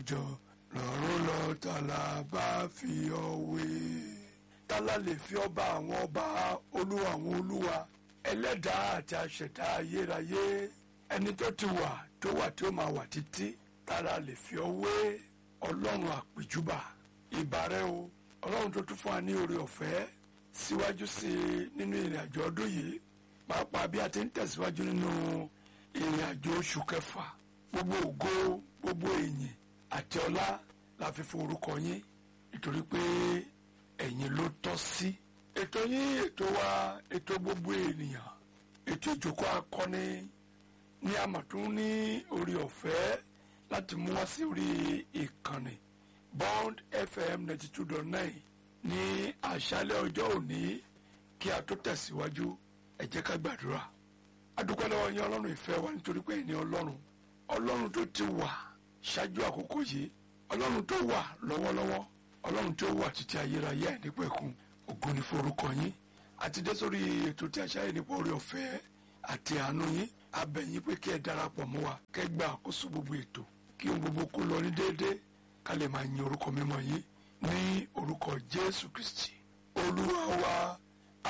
jọ lọ́rùn lọ tàlà bá fi ọ wé tálá lè fi ọba àwọn ọba olúwa àwọn olúwa ẹlẹ́dàá àti aṣẹ̀dá ayérayé ẹni tó ti wà tó wà tí ó máa wà títí tálá lè fi ọ wé ọlọ́run àpèjúbà ìbàrẹ̀ o ọlọ́run tó tún fún wa ní oore ọ̀fẹ́ síwájú sí i nínú ìrìn àjò ọdún yìí pàápàá bí a ti ń tẹ̀síwájú nínú ìrìn àjò oṣù kẹfà gbogbo ògo gbogbo ìyìn àti ọlá la fi fún orúkọ yín nítorí pé ẹ̀yin ló tọ́ sí. ètò yín ètò wa ètò gbogbo ènìyàn ètò ìjókòó akọni ní àmọ̀tún ní orí ọ̀fẹ́ láti mú wá sí orí ìkànnì bond fm ninety two dot nine ní àṣálẹ́ ọjọ́ òní kí a tó tẹ̀síwájú ẹ jẹ́ ká gbàdúrà adúpẹ́ lọ́wọ́ yín ọlọ́run ìfẹ́ wa nítorí pé ẹni ọlọ́run ọlọ́run tó ti wà ṣáájú àkókò yìí ọlọ́run tó wà lọ́wọ́lọ́wọ́ ọlọ́run tó wà títí ayérayé àìnípẹ̀kun ògo ni forúkọ yín àti dé sórí ètò tí a ṣáyé nípa orí ọ̀fẹ́ àti àánú yín abẹ́yìn pé kí ẹ darapọ̀ mọ́ wa kẹ́ gba àkóso gbogbo ètò kí ohun gbogbo kó lọ ní déédéé ká lè máa yin orúkọ mímọ́ yín ní orúkọ jésù kristi olúwa wa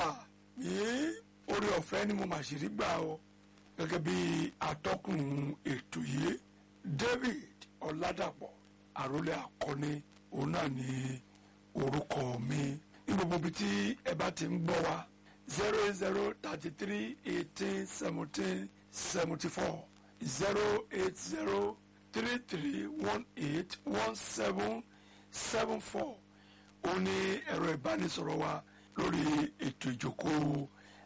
àmín orí ọ̀fẹ́ ni mo mà ṣì rí gbà ọ gẹ́gẹ́ bí atọ́kùn ètò yìí david ọ̀làdàpọ̀ àròlé akọni òun náà ní orúkọ mi ní gbogbo ibi tí ẹ bá ti ń gbọ́ wa zero eight zero thirty three eighteen seventeen seventy four zero eight zero three three one eight one seven seven four òun ní ẹ̀rọ ìbánisọ̀rọ̀ wa lórí ètò ìjókòó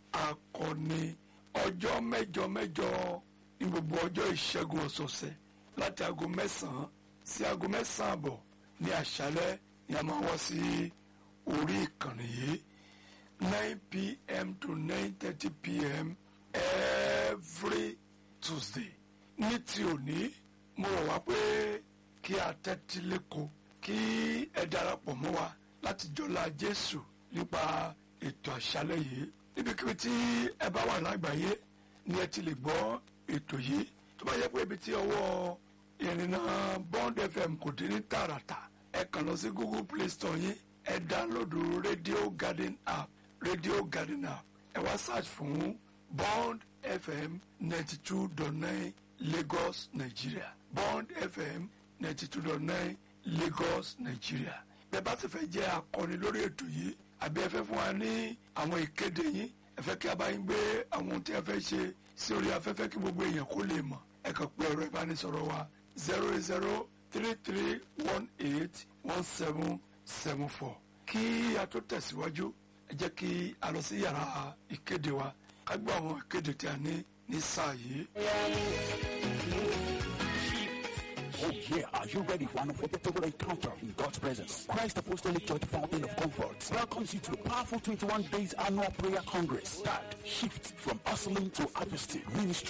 akọni ọjọ́ mẹ́jọ mẹ́jọ ní gbogbo ọjọ́ ìṣẹ́gun ọ̀sọ̀ọ̀sẹ̀ láti aago mẹ́sàn-án sí aago mẹ́sàn-án àbọ̀ ní àṣálẹ́ ni a máa wá sí orí ìkànnì yìí nine pm to nine thirty pm every tuesday ní ti òní mo rọ̀ wá pé kí a tẹ́tí lẹ́kọ̀ọ́ kí ẹ darapọ̀ mọ́ wa láti jọlá jésù nípa ètò àṣálẹ́ yìí níbikíbi tí ẹ bá wà lágbàáyé ni ẹ ti lè gbọ́ ètò yìí tó bá yẹ pé ibi tí ọwọ́ ìrìnà bond fm kò dé ní tààràtà ẹ kàn lọ sí google play store yín ẹ dáńlódù radio garden app radio garden app ẹ wá search fún bond fm ninety two dot nine lagos nigeria bond fm ninety two dot nine lagos nigeria bẹ́ẹ̀ bá sì fẹ́ jẹ́ akọni lórí ètò yìí àbí ẹ fẹ́ fún wa ní àwọn ìkéde yín ẹ fẹ́ kí a bá yín gbé àwọn ohun tí ẹ fẹ́ ṣe sí orí afẹ́fẹ́ kí gbogbo èèyàn kó lè mọ̀ ẹ kàn pé ẹ̀rọ ìbánisọ̀rọ̀ wa zero eight zero three three one eight one seven seven four kí a tó tẹ̀síwájú ẹ jẹ́ kí a lọ sí yàrá ìkéde wa ká gbọ́ àwọn ìkéde tí a ní ní sáà yìí. Oh yeah, are you ready for an unforgettable encounter in God's presence? Christ Apostolic Church Fountain of Comfort welcomes you to the powerful 21 days annual prayer congress. That shift from hustling to harvesting ministry